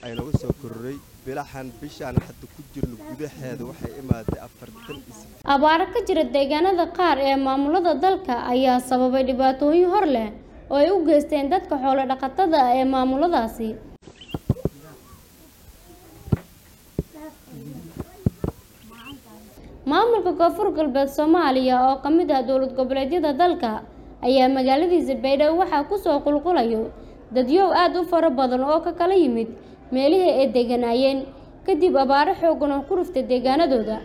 aynaga soo kororay bilahan bishaan hadda ku jirno gudaheeda waxay imaaday afartan is abaaro ka jira deegaanada qaar ee maamulada dalka ayaa sababay dhibaatooyin hor leh oo ay u geysteen dadka xoolo dhaqatada ah ee maamuladaasi maamulka koonfur galbeed soomaaliya oo ka mid ah dowlad goboleedyada dalka ayaa magaaladiisa baydhabo waxaa kusoo qulqulayo dadyow aada u fara badan oo ka kala yimid meelihii ay deganaayeen kadib abaaro xoogan oo ku ruftay deegaanadooda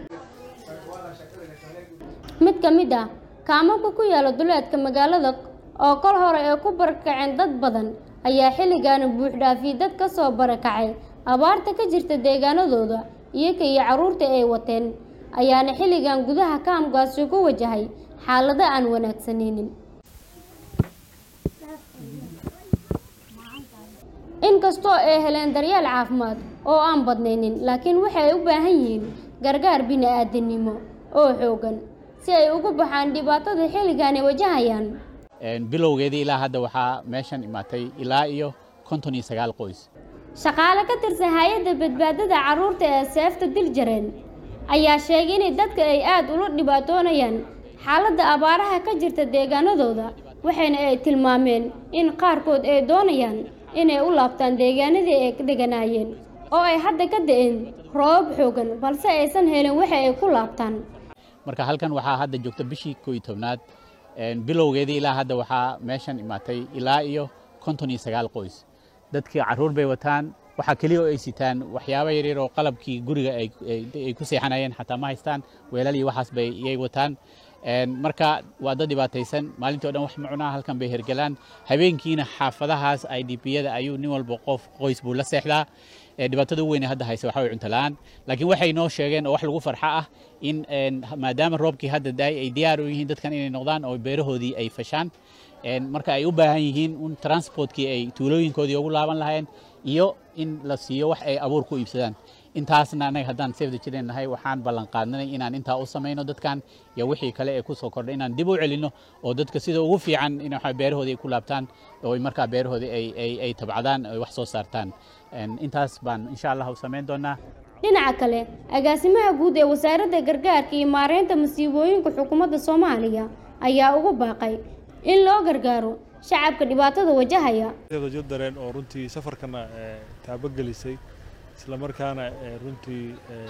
mid ka mid ah kaamabka ku yaala duleedka magaalada oo kol hore ay ku barakaceen dad badan ayaa xilligaana buuxdhaafiyey dad ka soo barakacay abaarta ka jirta deegaanadooda iyaga iyo carruurta ay wateen ayaana xilligan gudaha kaamkaasi ku wajahay xaalado aan wanaagsanaynin inkastoo ay heleen daryeel caafimaad oo aan badnaynin laakiin waxay u baahan yihiin gargaar bini-aadinimo oo xoogan si ay uga baxaan dhibaatada xilligan ay wajahayaan bilowgeedii ilaa hadda waxaa meeshan imaatay ilaa iyo konton iyo sagaal qoys shaqaale ka tirsan hay-adda badbaadada carruurta ee seefta diljareen ayaa sheegay inay dadka ay aada ula dhibaatoonayaan xaaladda abaaraha ka jirta deegaanadooda waxayna ay tilmaameen in qaarkood ay doonayaan inay u laabtaan deegaanadii ay deganaayeen oo ay hadda ka da-een roobab xoogan balse aysan helin waxa ay ku laabtaan marka halkan waxaa hadda joogta bishii koo iyo tobnaad bilowgeedii ilaa hadda waxaa meeshan imaatay ilaa iyo konton iyo sagaal qoys dadkii carruur bay wataan waxaa keliya oo ay sitaan waxyaabo yaryar oo qalabkii guriga ay ku seexanayeen xataa ma haystaan weelal iyo waxaas bay iyay wataan marka waa dad dhibaataysan maalintii o dhan wax macunaa halkan bay hergelaan habeenkiina xaafadahaas i d p-yada ayuu nin walba qof qoys buu la seexdaa dhibaatada ugu weyne hadda haysa waxa way cunto la-aan laakiin waxay noo sheegeen oo wax lagu farxa ah in maadaama roobkii hadda daay ay diyaar u yihiin dadkan inay noqdaan oo beerahoodii ay fashaan marka ay u baahan yihiin in transportkii ay tuulooyinkoodii ugu laaban lahayeen iyo in la siiyo wax ay abuur ku iibsadaan intaasna anaga haddaan safda jiran nahay waxaan ballan qaadnay inaan intaa u samayno dadkan iyo wixii kale ee kusoo kordhay inaan dib u celinno oo dadka sida ugu fiican in waxa beerahoodii ay ku laabtaan oo markaa beerahoodii ay ay ay tabcadaan ay wax soo saartaan intaas baan insha allah u samayn doonaa dhinaca kale agaasimaha guud ee wasaaradda gargaarka iyo maareynta masiibooyinka xukuumadda soomaaliya ayaa ugu baaqay in loo gargaaro shacabka dhibaatada wajahaya dareen oo runtii safarkana taabagelisay isla markaana runtii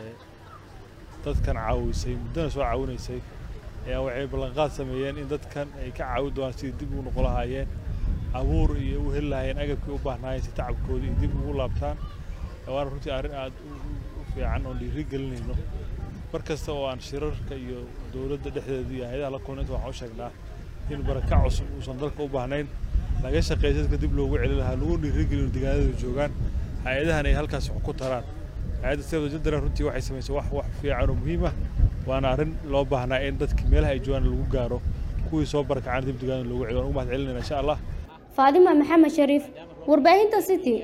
dadkan caawisay muddana soo caawinaysay ayaa waxay ballanqaad sameeyeen in dadkan ay ka caawi doonaan sidii dib ugu noqon lahaayeen abuur iyo u heli lahaayeen agabkii u baahnaayeen si tacabkoodii iyo dib ugu laabtaan waana runtii arrin aad u fiican oon dhiiri gelinayno mar kasta oo aan shirarka iyo dowladda dhexdeeda iyo hay-adaha la kulna inta waxaan u sheegnaa in barakac cusub uusan dalka u baahnayn laga shaqeeya dadka dib loogu celin lahaa lagu dhiirigelino deegaanadooda joogaan hay-adahan ay halkaas wax ku taraan hay-adda sefda jadaran runtii waxay samaysay wax wax fiican oo muhiim ah waana arrin loo baahnaa in dadki meelaha ay joogaan lagu gaaro kuwii soo barakacaan dib deegaanada loogu celiyo waan ugu mahad celinayna insha allah faadima maxamed shariif warbaahinta city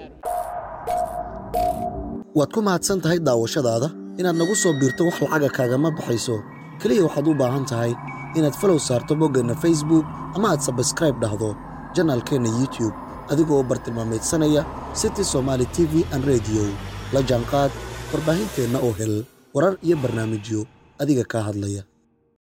waad ku mahadsan tahay daawashadaada inaad nagu soo biirto wax lacaga kaagama baxayso keliya waxaad u baahan tahay inaad falow saarto boggeenna facebook ama aad sabskraib dhahdo janaalkeenna youtube adigoo bartilmaamaydsanaya city somaali t v an rediyo la jaanqaad warbaahinteenna oo hel warar iyo barnaamijyo adiga kaa hadlaya